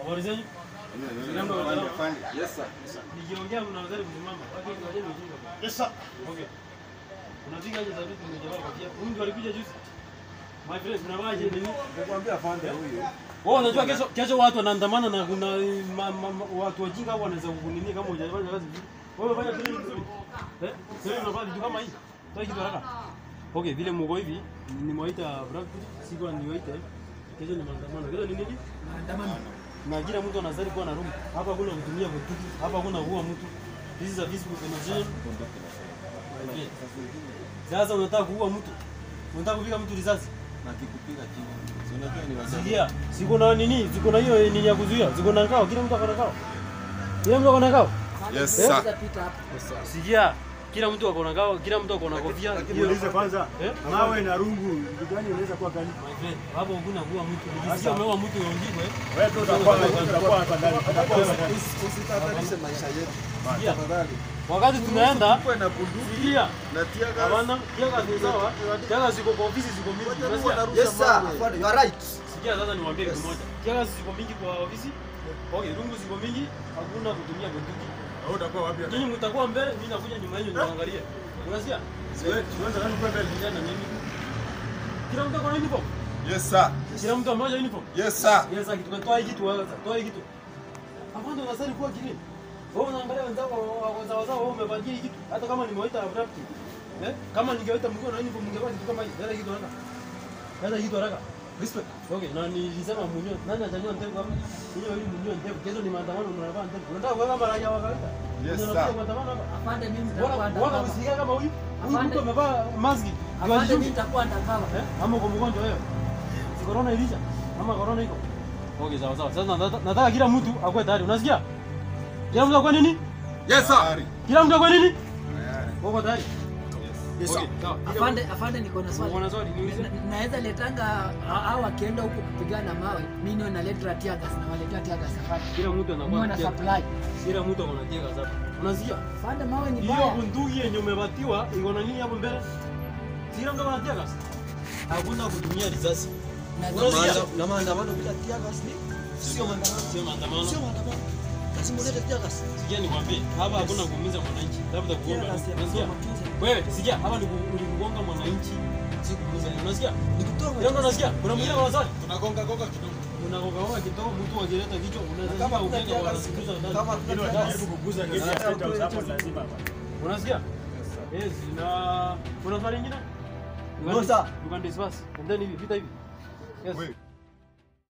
Habari zenyu? Yes sir. Nikiongea mnaweza kusimama. Watu wengi wajeni ujinga. Yes, sir. Okay. Unapiga aje sauti tumejavaa kofia? Huyu ndio alikuja juzi. My friend, unavaaje nini? Nikwambia afande huyu. Wewe unajua kesho kesho watu wanaandamana na kuna ma, ma, ma, watu wajinga hapo wanaweza kukunini kama hujafanya kazi vizuri. Wewe unafanya training vizuri. Eh? Sasa unafanya vitu kama hii. Toa kitu haraka. Okay, vile mko hivi nimewaita Brad sikuwa niwaite. Kesho ni maandamano. Kesho ni nini? Maandamano. Na kila mtu anazali kuwa na room. Hapa hakuna kutumia bunduki. Hapa hakuna kuua mtu. This is a peaceful demonstration. Sasa unataka kuua mtu. Unataka kupiga mtu risasi. Na kikupiga chini. Si unajua ni wazee. Sikia, siko na nini? Siko na hiyo nini ya kuzuia. Siko na ngao, kila mtu akona ngao. Kila mtu akona ngao. Yes Eh? sir. Pita hapo. Sikia, kila mtu akona ngao, kila mtu akona kofia. Hiyo Muulize kwanza, Eh? mawe na rungu vitu gani inaweza kuwa gani? my friend, hapo hakuna kuua mtu. Nikisikia umeua mtu yongigwe. Wewe tu utakuwa utakuwa afadhali. Utakuwa afadhali. Usitatanishe maisha yetu. Sikia, Tafadhali. wakati tunaenda Kuwe na bunduki sikia, na tia gas. hapana, kiaga ni sawa. Kiaga ziko kwa ofisi ziko mingi. Unasikia? Yes sir. Afande, you are right. Sikia sasa niwaambie kitu moja. Kiaga ziko mingi kwa ofisi. Okay, rungu ziko mingi, hakuna kutumia bunduki. Wewe utakuwa wapi? Nyinyi mtakuwa mbele, mimi nakuja nyuma yenu niangalie. Unasikia? Wewe tuanze nani kwa mbele? Kijana mimi. Kila mtu akona uniform. Yes sir. Kila mtu amoja uniform. Yes sir. Yes, akitoka toa hii kitu sasa, toa hii kitu. Afande unasali kuwa kini. Wewe unaangalia wenzako wazao wazao wewe umevalia hii kitu. Hata kama nimewaita abrupt. Eh? Kama ningewaita mkiwa na uniform mngevaa kitu kama hii. Dada hii kitu haraka. Dada hii kitu haraka. Respect. Okay, na nilisema mwenyewe nani atanywa ndevu hapa? Hiyo ili mwenyewe ndevu. Kesho ni maandamano mnavaa ndevu. Unataka kuweka kama raia wa kawaida? Yes, Ndio sir. unakuja maandamano hapa. Afande mimi Bora nitakuwa bora ndakava. msikia kama huyu. Huyu Afande. mtu amevaa maski. Afande mimi nitakuwa ndakava. Eh? Ama uko mgonjwa wewe? Si corona ilisha? Ama corona iko? Okay, sawa sawa. Sasa nataka, nataka kila mtu akuwe tayari. Unasikia? Kila mtu akuwe nini? Yes sir. Kila mtu akuwe nini? Uko tayari? Yes Okay, sawa. Afande, afande niko na swali. Uko na swali niulize. Na- Naweza letanga hao wakienda huko kupigana mawe, mimi ndio naleta tear gas na waletea tear gas afande. Kila mtu anakuwa Mimi na na supply. Kila mtu ako na tega zake. Unasikia? Afande mawe ni Hiyo baya. bunduki yenye umepatiwa iko na nini hapo mbele? Kila mtu ana tega. Hakuna kutumia risasi. Na Unasikia? Na maandamano bila tia gas ni sio maandamano. Sio maandamano. Sio maandamano. Lazima ulete tia gas. Sikia nikwambie, hapa hakuna kuumiza mwananchi. Labda kuomba. Tear gas ya Unasikia? matunzo. Wewe, sikia, hapa ni ku- ni kugonga mwananchi. Si kuumiza. Unasikia? Nikutoa Leo ndo unasikia? Kuna mwingine kwa swali? Tunagonga gonga kidogo. Unagonga kidogo mtu akileta kichwa unaweza Kama kama kuna ugenga tear gas, wanasikiliza ndani. kama Ili wajaribu kuguza gesi ya State House hapo lazima hapa. Unasikia? Yes, na kuna swali lingine? No, sir. You can discuss. And then hivi vita hivi. Yes. Wewe.